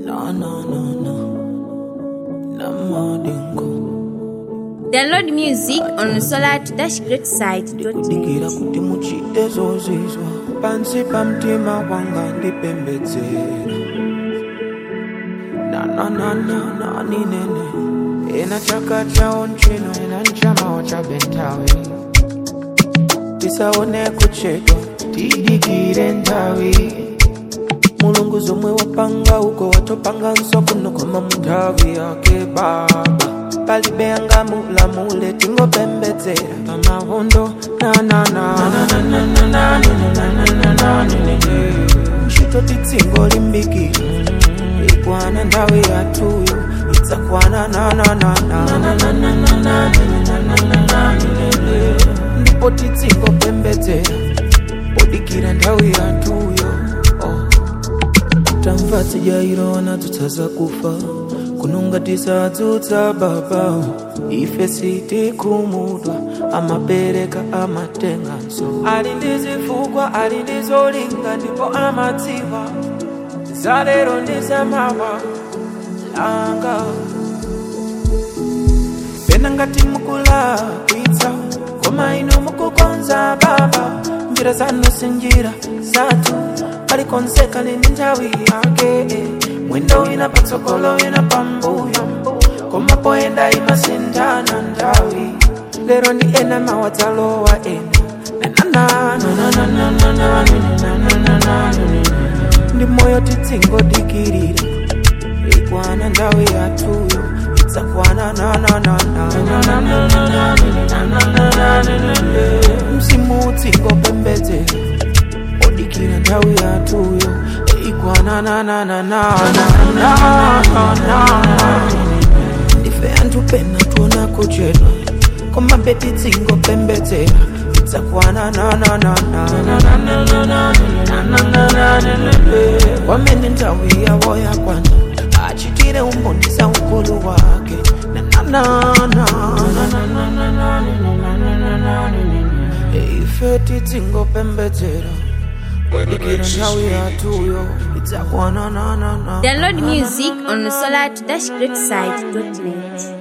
No, no, no, no. No more dingo. Download music on solar-greatside.net. Kudikira kuti muchite zozizwa pansi pa mtima wanga ndipembedzera na na na na na ni nene ena chaka chao nchino ena nchamawo cha bentawi tisaone kuchedwa tidikire nthawi mulungu zomwe wapanga uko watopanga nso kuno koma munthawi yake baba palibe angamulamule tingopembedzera pamahondo ntchito titsingo limbikira ikwana nthawi yathuyo idzakwana ndipo titsingopembedzera podikira nthawi yathuyo oh. tamva tijairona tutsaza kufa kunonga tisadzutsa baba ife sitikhumudwa amabereka amatenganso ali ndi zifukwa ali ndi zolinga ndipo amadziwa zalero ndi zamawa langa pena ngati mukulakwitsa koma inu mukukonza baba njira zanu si njira zathu palikonzeka lini nthawi yake mwendo wina patsogolo wina pambuyo koma poyenda imasinthana nthawi lero ndi ena mawadzalowa ena ndi moyo titsingodikirira ikwana nthawi yathuyo idzakwana msimu utsingopembedzera odikira nthawi yathuyo ikwana ndife anthu pena tuona kuchedwa koma beti tsingopembedzera idzakwana wamene nthawi yawo yakwana achitire umbonisa ukulu wake ife titsingopembedzera odikira nthawi yathuyo idzakwana Download music on solar-greatside.net.